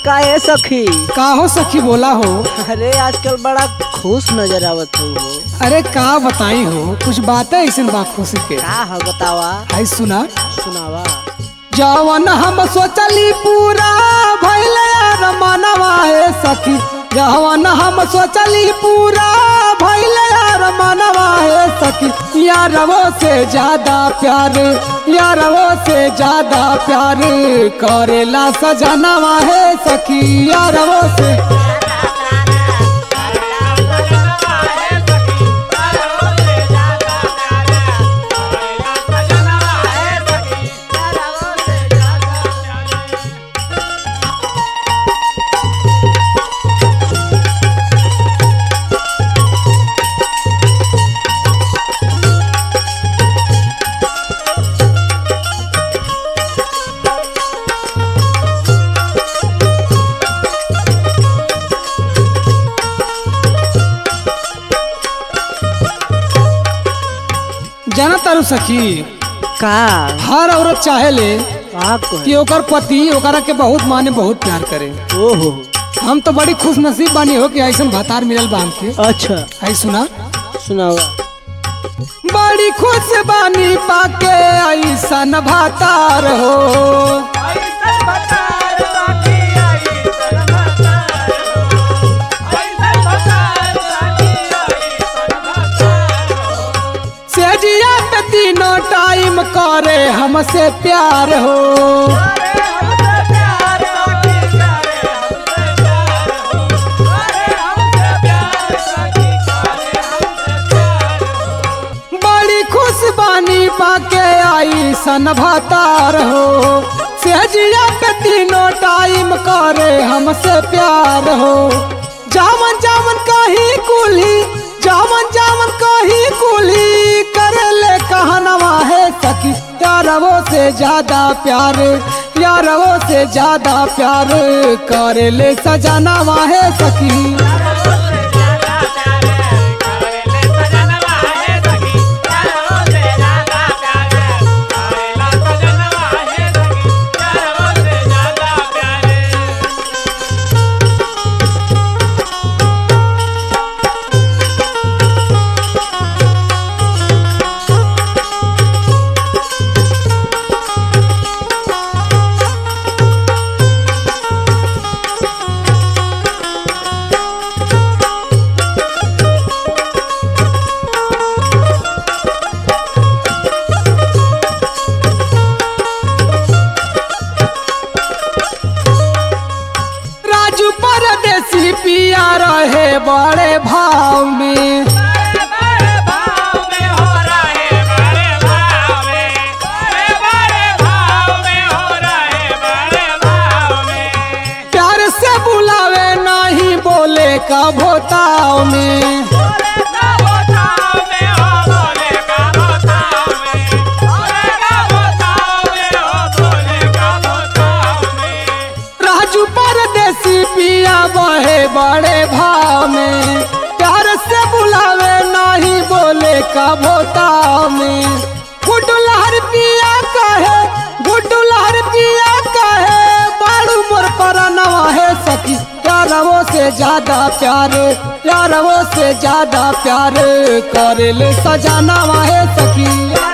का है सखी का हो सखी बोला हो अरे आजकल बड़ा खुश नजर आवत हो अरे का बताई हो कुछ बातें ऐसे बा खुशी के का है बतावा आई सुना सुनावा जवन हम सोचली पूरा भइल यार मनवा है सखी जवन हम सोचली पूरा भइल यार मनवा है सखी यारवो से ज्यादा प्यार यारवो से ज्यादा प्यार करेला सजनवा है सखी यारवो से जाना तारू सखी का हर औरत चाहे ले का कि कहे ओकर पति ओकरा के बहुत माने बहुत प्यार करे ओहो हम तो बड़ी खुश नसीब बानी हो कि ऐसा भतार मिलल बा हमके अच्छा आई सुना सुनावा बड़ी खुश बानी पाके ऐसन भातार हो सेजिया पे तीनों टाइम करे हमसे प्यार हो बड़ी खुश बानी पाके ऐसन भातार हो सेजिया पे तीनों टाइम करे हमसे प्यार हो जावन जावन कही कुली जावन जावन कही कुली करे ले कहनवा है सखी यारवो से ज्यादा प्यार यारवो से ज्यादा प्यार करे ले सजनवा है सखी राजू परदेसी पिया रहे बड़े भाव में प्यार से बुलावे नहीं बोले का भोताव में राजू परदेसी पिया बहे बड़े भाव में प्यार से बुलावे नहीं बोले का भोताव में गुड्डू लहर पिया कहे गुड्डू लहर पिया कहे बाड़ू मोर पर नवा है सखी यारवो से ज्यादा प्यार यारवो से ज्यादा प्यार करे ले सजाना है सखी